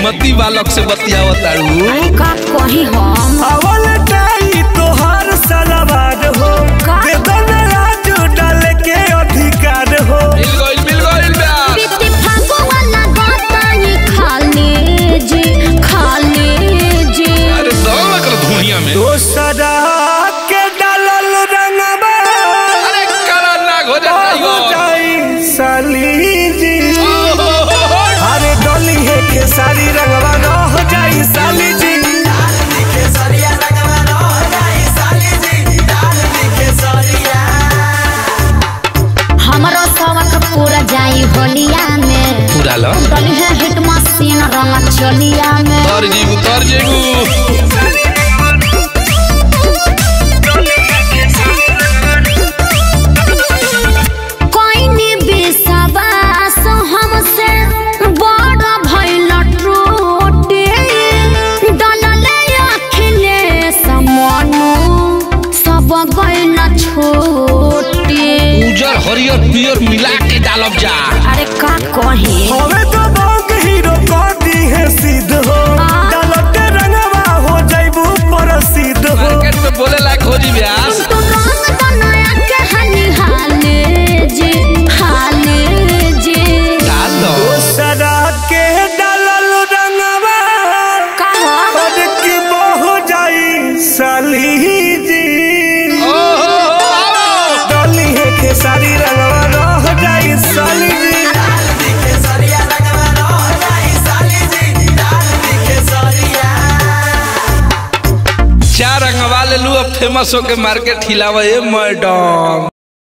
श्रीमती बालक से बतियावत तारू अरे का कही हम अवल टाई तोहार सलवार हो का? दे दो ना राजू डाले के अधिकार हो मिल गइल मिल गइल ब्यास बीती फागो वाला गातानी खाले जी खाले जी अरे दवा में कर दुनिया में दोसरा के डालल रंगवा अरे काला नाग हो जा हो जाई साली जी टाइगर अरे डोली है खेसारी रंगवा न हो जाई साली जी हमरो सबक पूरा जाई होलिया में पूरा लो डली है हिट मशीन रंग चलिया में तर जीबू तर जीबू कोई नी विश्वास हमसे बड़ा भइल टूटे डलले अखिलेश मनु सब गइल छोटे उजर हरियर पियर मिला के डालब जा अरे का कहे हवे तो बंग हीरो कर दी है सिद्ध हो हाँ। डालते रंगवा हो जाइबू प्रसिद्ध हो मार्केट में बोले लायक हो जी ब्यास तू रंग बनाया के हनी हाले जी हाले जी डाल दो दोसरा के डालल रंगवा कहा और की हो जाई साली जी ओहो आओ डोली है खेसारी रंगवा रह जाई साली जी चार रंगवा ले लू अब फेमस होके मार्केट हिलावा ए मैडम